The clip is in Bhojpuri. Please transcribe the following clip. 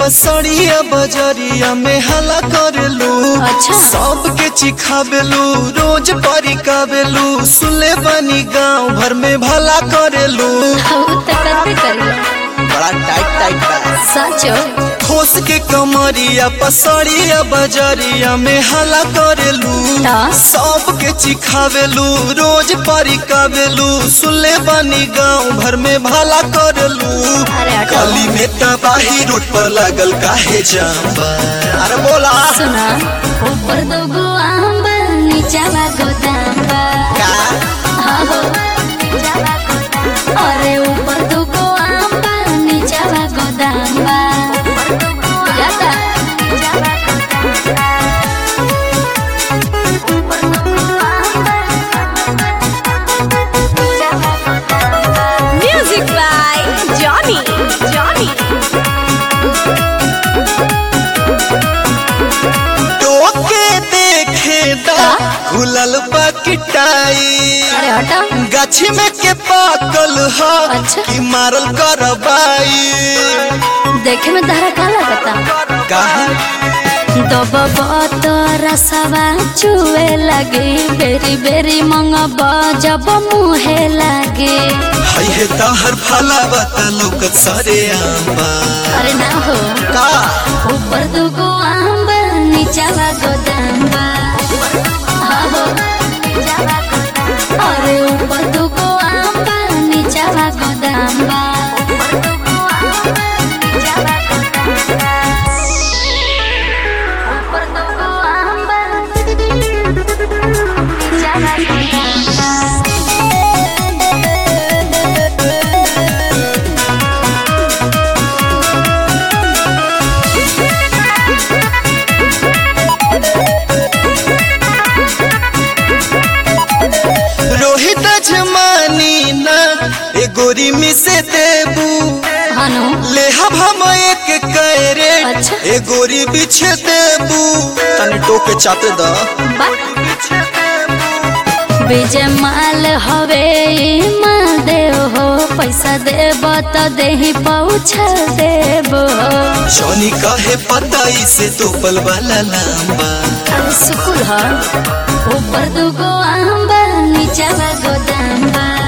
पसड़िया बजरिया में हला करेलू अच्छा। सबके चिखाबेलू रोज परिकाबेलू सुले बनी गांव भर में भला करेलू हऊ त करबे करिया बड़ा टाइट टाइट बा सचो ठोस के कमरिया पसड़िया बजरिया में हला करेलू ता? सबके चिखावेलू रोज परिकावेलू सुले बनी गांव भर में भला करेलू अरे हटो। गली में तबाही रोड पर लागल काहे जाम बा अरे बोला सुना ऊपर दोगो आम बा नीचावा गोदाम बा का हाँ हो। अरे ऊपर दोगो आम बा नीचावा गोदाम बा जाता Music by Johnny. Johnny. टोके देखे दा खुलल बा किटाई अरे हटा गाछी में के पाकल ह अच्छा। कि मारल करबाई देखे में तारा का लगता काहे दबब तो रसवा चुए लगे बेरी बेरी मंगब जब मुहे लगे हई हे तहर फला बता लोकत सरे आंबा अरे ना हो का ऊपर दुगो आम बा नीचावा गोदाम बा हाँ हो। अरे ऊपर दुगो आम बा नीचावा गोदाम बा ऊपर दुगो आम बा नीचावा गोदाम बा रोहित जमानी ना ए गोरी में से देबू हनु लेहब हम एक कैरे अच्छा। ए गोरी बिछे देबू तने टोके चाते दा विजय माल हवे ई माल देव हो पैसा देब तो देही पहुँच देब हो जॉनी कहे पता इसे तो पल वाला लांबा अरे सुकुल ह ऊपर दुगो आम बा नीचावा गोदाम बा